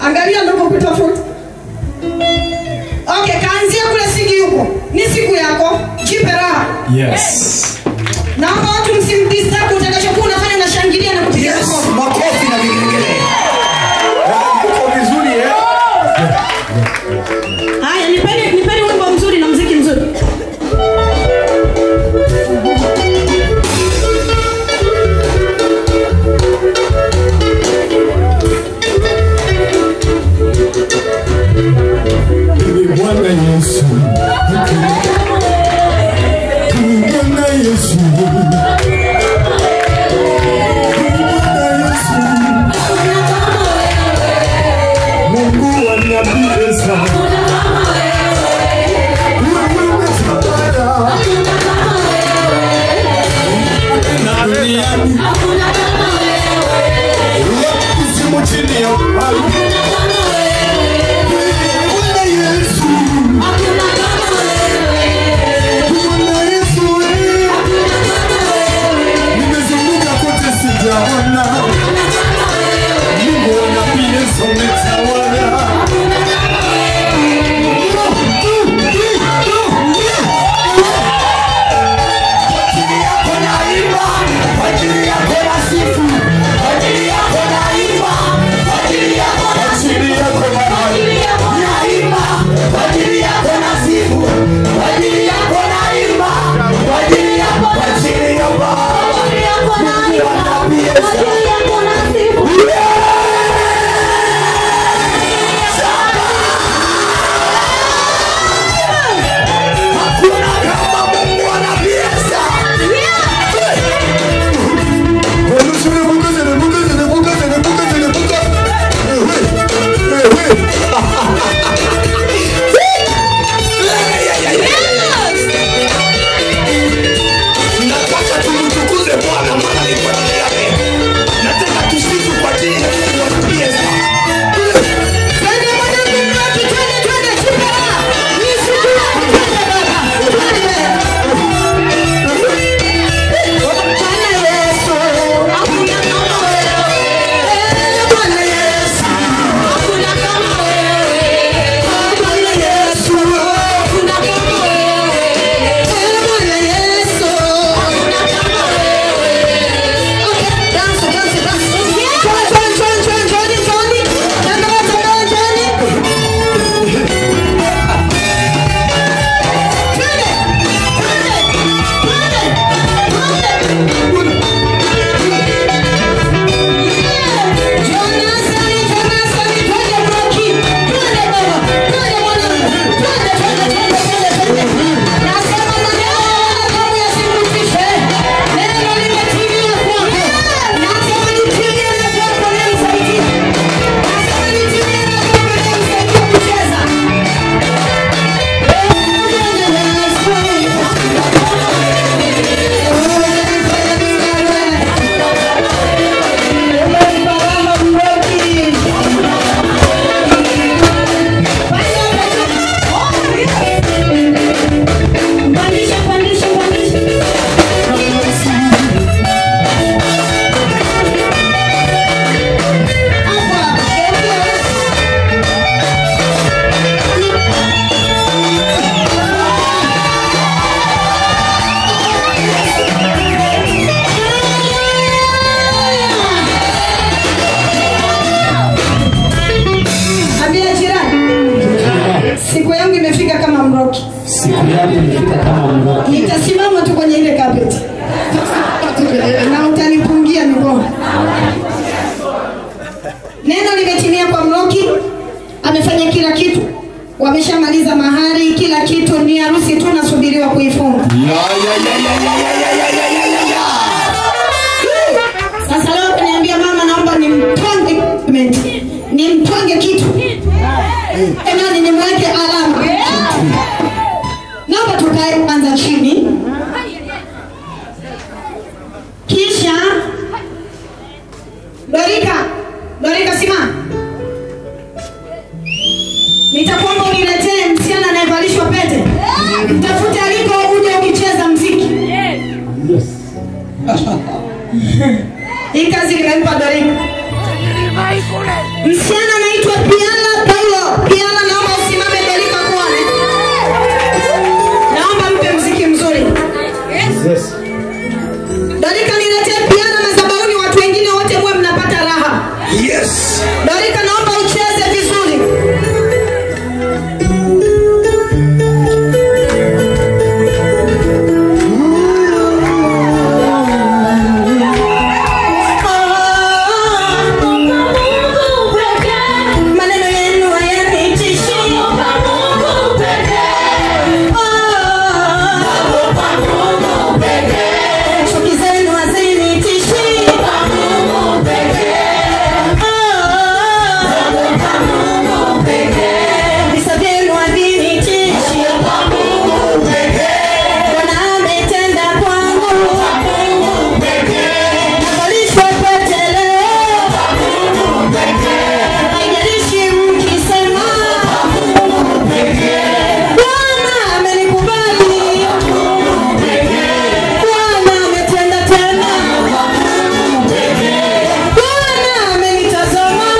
angalia ndokokutafuta okay kaanzia kule sigi huko ni siku yako jipe raha Yes. naomba watu msimdistract utakachokuwa unafanya unashangilia na kupiga Yes, makofi makofi na vigelegele. Uko vizuri eh? haya nipeni nipeni wimbo mzuri na mziki mzuri Ni Bwana Yesu. Ni Bwana Yesu. Ni Bwana Yesu. Mungu aniambia Wewe umesabara. Na duniani. Kuzimu chini ya ardhi. Bwana Yesu. Bwana Yesu, eh. Nimezunguka kote sijaona. Mungu wa nabii Yesu umetawala. Ajili yako Bwana. Nataka tumtukuze Bwana maana ni kwa ajili yake. Nataka tusifu kwa ajili ya Mungu wa nabii Esta. Twende mwanangu mroki, twende, twende, jipe raha. Ni siku yako, twende baba. Twende. Bwana Yesu, hakuna kama wewe. Bwana Yesu, hakuna kama wewe. Bwana Yesu, hakuna kama wewe. Bwana Yesu, hakuna kama wewe. Okay, dance, dance, dance. Join, join, join, join, join, join. Tembea, tembea, join. Twende, twende, twende, twende. Pandisha, pandisha, pandisha. Hapa, Ambia jirani, siku yangu imefika kama mroki. Siku yangu imefika kama mroki. nitasimama tu kwenye ile carpet na utanipungia mikono. Neno limetimia kwa Mroki, amefanya kila kitu, wameshamaliza mahari, kila kitu, ni harusi tu nasubiriwa kuifunga. Ya, ya, ya, ya, ya, ya, ya, ya, ya, ya, ya, ya. Sasa leo kaniambia mama, naomba nimtwange nimtwange kitu emani, nimweke alama. Naomba tukae kwanza chini, kisha Dorika, Dorika simama, nitakuomba uniletee msichana anayevalishwa pete, mtafute aliko uje ukicheza mziki. Yes. Hii kazi nimempa Dorika. Msichana anaitwa Piana Paulo. Piana, naomba usimame Dorika Kwale. Naomba mpe mziki mzuri. Yes. Dorika, niletee Piana madhabahuni, watu wengine wote muwe mnapata raha. Yes. Dorika, naomba ucheze vizuri. Maneno yenu hayanitishi. Chuki zenu hazinitishi. Visa vyenu havinitishi. Bwana ametenda kwangu. Navalishwa pete leo. Haijalishi mkisema. Bwana amenikubali. Bwana ametenda tena. Bwana amenitazama.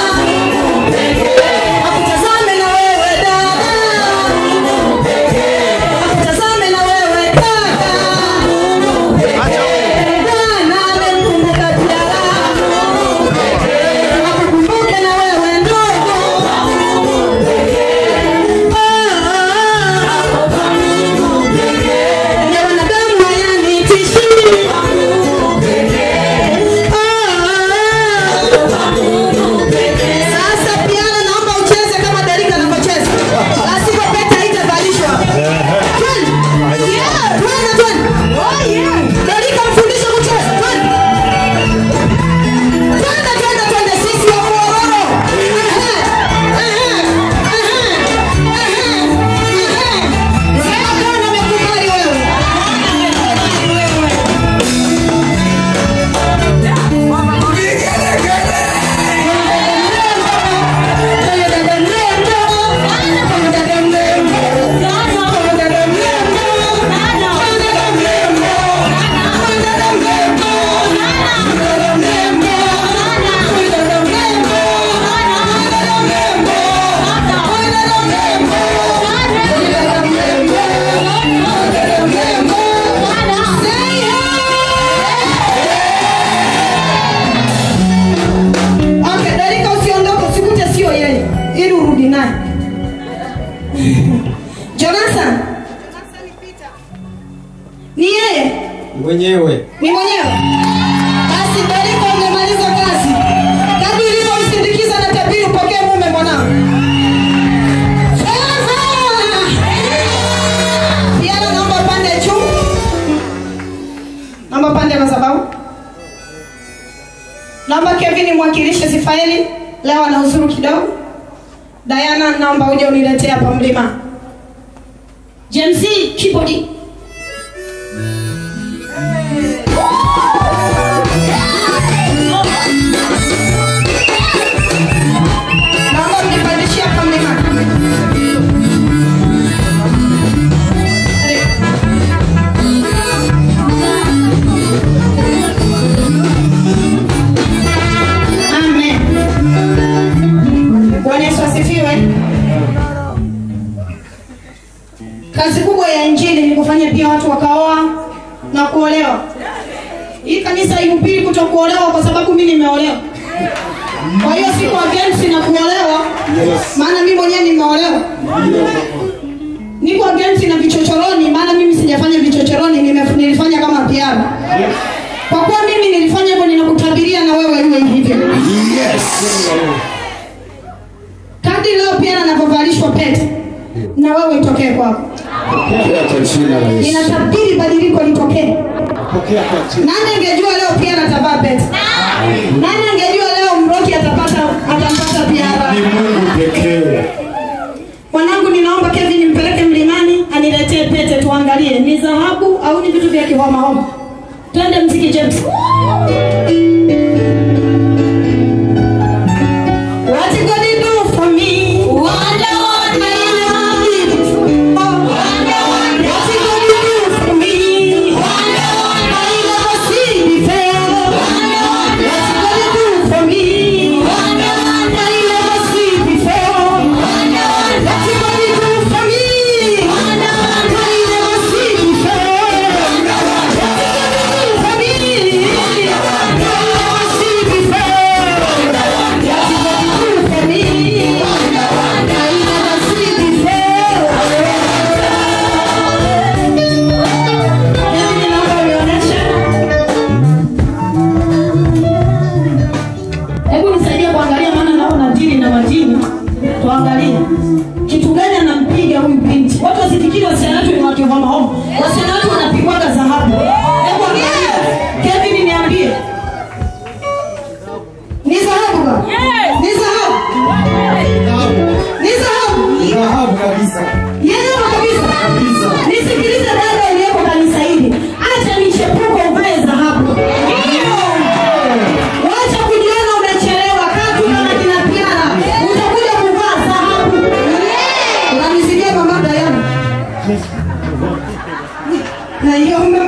Akutazame na wewe dada. Akutazame na wewe kaka. Bwana amemkumbuka Diara. Akukumbuke na wewe ndogo. Ya wanadamu hayanitishi. Sasa piano naomba ucheze kama Derika anavyocheza. La sivyo pete haitavalishwa. Twende. Yeah, twende, twende. Oh, yeah. Derika mfundishe kucheza. Twende. Twende, twende, twende. Sisi wa Mororo. Ehe, ehe, ehe, ehe, ehe. Sema Bwana amekubali wewe. Okay, Darika usiondoke, usikute sio yeye, ili urudi naye. Jonathan. Ni yeye? Mwenyewe. Ni mwenyewe? Basi Darika umemaliza kazi. Kadri ulivyomsindikiza na tabiri upokee mume mwanangu. Sasa. Piano naomba pande juu. Naomba pande madhabahu. Naomba Kevin mwakilishe Sifaeli leo ana uzuru kidogo. Diana, naomba uje uniletee hapa mlima. James keyboard. Naomba mnipandishie hapa mlima. Amen. Bwana Yesu asifiwe. Kazi kubwa ya injili ni kufanya pia watu wakaoa na kuolewa. Hii kanisa ihubiri kutokuolewa kwa sababu mimi nimeolewa. Kwa hiyo siko against na kuolewa, maana mimi mwenyewe nimeolewa. Niko against na vichochoroni, maana mimi sijafanya vichochoroni, nime- nilifanya kama piano. Kwa kuwa mimi nilifanya hivyo, ninakutabiria na wewe iwe hivyo. Yes. Kadri leo pia anavyovalishwa pete, na wewe itokee kwako. Pokea kwa jina la Yesu. Ninatabiri badiliko litokee. Pokea kwa jina. Nani angejua leo pia atavaa pete? Nani angejua leo Mroki atapata atampata Ni piara? Mungu pekee. Mwanangu, ninaomba Kevin mpeleke mlimani aniletee pete tuangalie, ni dhahabu au ni vitu vya kihoma homa. Twende mziki James. What you gonna do for me? Wonder what my love Wonder what you gonna do for me? Wonder what my love see before. Wonder wanaiomba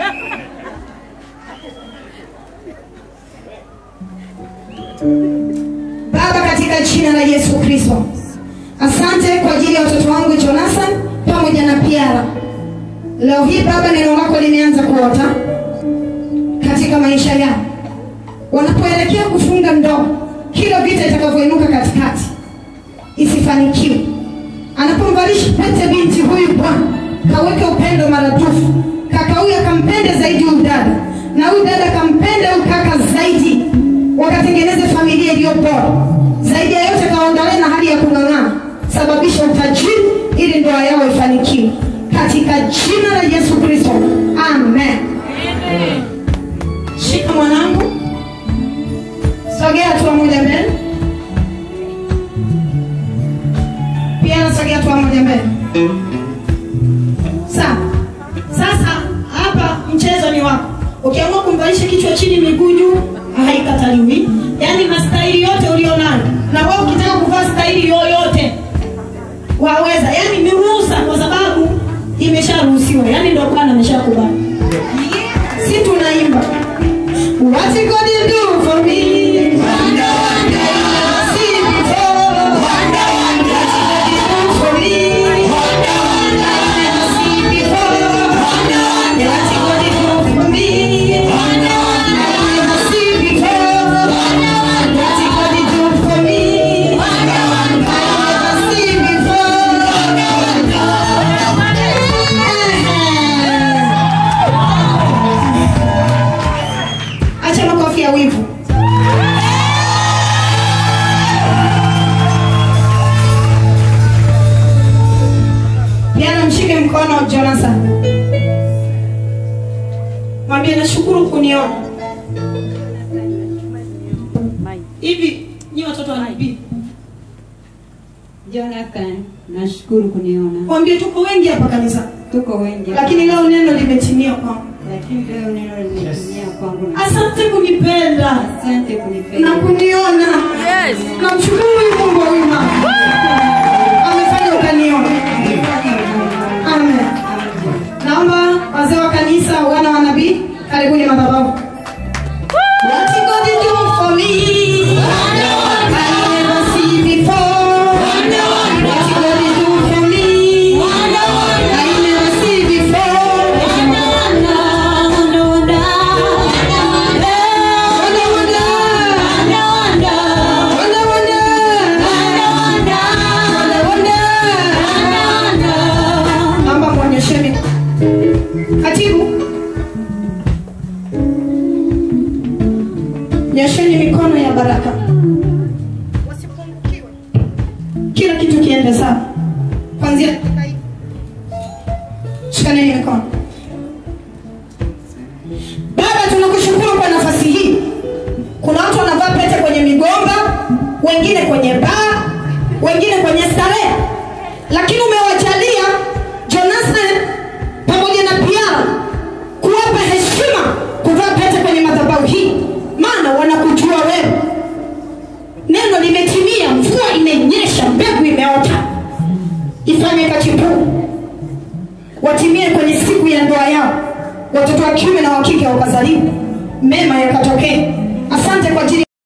Baba, katika jina la Yesu Kristo, asante kwa ajili ya watoto wangu Jonathan pamoja na Piara. Leo hii Baba, neno lako limeanza kuota katika maisha yao, wanapoelekea kufunga ndoa, kila vita itakavyoinuka katikati isifanikiwe. Anapomvalisha pete binti huyu Bwana, kaweke upendo maradufu. Kaka huyu akampende zaidi huyu dada, na huyu dada akampende huyu kaka zaidi, wakatengeneze familia iliyo bora zaidi. Ya yote, kawaondolee na hali ya kung'ang'ana, sababisha utajiri ili ndoa yao ifanikiwe, katika jina la Yesu Kristo, amen. Shika mwanangu, sogea hatua moja mbele. pia nasogea hatua moja mbele. Sawa. Sasa hapa mchezo ni wako. Ukiamua kumvalisha kichwa chini miguu juu haikataliwi, yaani na staili yote ulionayo, na wewe ukitaka kuvaa staili yoyote waweza, yaani ni ruhusa, kwa sababu imesharuhusiwa, yaani ndio Bwana ameshakubali. Si tunaimba What you gonna do for me? See before. For me. See before. What you gonna do for me? See before. What you gonna do for me? See before. Acha makofi ya wivu. Jana mshike mkono Jonathan, mwambie nashukuru kuniona. Hivi nyi watoto wa nabii, Jonathan, nashukuru kuniona. mwambie tuko wengi hapa kanisa, Tuko wengi, lakini leo neno limetimia kwangu. lakini leo neno limetimia kwangu. na Asante kunipenda Asante kunipenda. na kuniona. Namshukuru Mungu wa wima amefanya ukaniona. Amen. Naomba wazee wa kanisa, wana wa nabii, karibuni madhabahu. What you gonna do for me? I never see before. What you gonna do for me? I never see before. Wonder, wonder. Wonder, wonder. Naomba muonyesheni. Katibu, nyosheni mikono ya baraka, wasipungukiwe, kila kitu kiende sawa, kwanzia kutoka hivi. Shikaneni mikono. Baba, tunakushukuru kwa nafasi hii. Kuna watu wanavaa pete kwenye migomba, wengine kwenye baa, wengine kwenye starehe, lakini umewajalia Jonathan pamoja na Piara kuwapa heshima kuvaa pete kwenye madhabahu hii, maana wanakujua wewe. Neno limetimia, mvua imenyesha, mbegu imeota, ifanye kachipuu watimie kwenye siku ya ndoa yao, watoto wa kiume na wa kike wakazaliwa, mema yakatokee